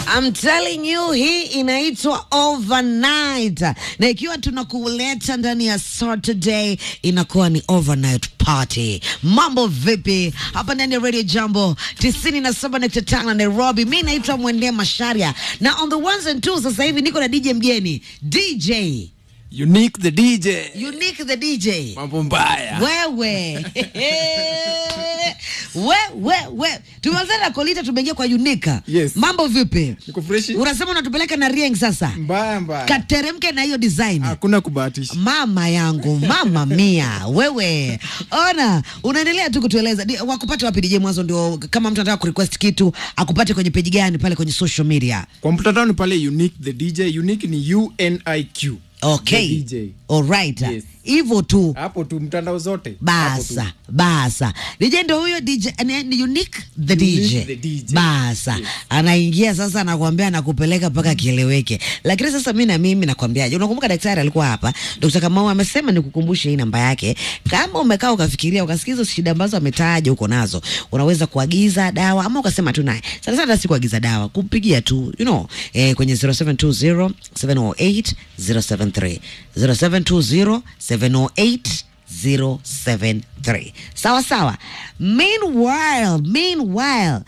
I'm telling you hii inaitwa overnight, na ikiwa tunakuleta ndani ya Saturday inakuwa ni overnight party. Mambo vipi hapa ndani ya Radio Jambo 97.5 Nairobi? Mi naitwa Mwende Masharia na on the ones and twos, sasa hivi niko na DJ mgeni DJ Unique the DJ. Unique the DJ Mambo mbaya. wewe we, we, we. Tumeanza na Kolita, tumeingia kwa Unika. Yes. Mambo vipi? Niko freshi. Unasema unatupeleka na Rieng sasa, Mbaya mbaya. kateremke na hiyo design. Hakuna kubahatisha. Mama yangu, mama mia, wewe ona, unaendelea tu kutueleza Di- wakupate wapi DJ Mwanzo, ndio kama mtu anataka kurequest kitu akupate kwenye peji gani pale kwenye social media? Kwa mtandao ni pale Unique the DJ. Unique ni U N I Q. Okay, The DJ. alright, Yes. hivyo tu Hapo tu mtandao zote. Hapo tu. basa basa DJ ndo huyo DJ ni, ni unique the DJ, Unique the DJ. basa Yes. anaingia sasa, anakuambia anakupeleka mpaka kieleweke. Lakini sasa mimi na mimi nakwambiaje, unakumbuka daktari alikuwa hapa, Dr. Kamau amesema nikukumbushe hii namba yake. Kama umekaa ukafikiria ukasikiza shida ambazo ametaja uko nazo, unaweza kuagiza dawa ama ukasema tu naye sana sana, si kuagiza dawa, kumpigia tu you know, eh, kwenye 0720 708 073 0720 708 073 sawa sawa. Meanwhile, meanwhile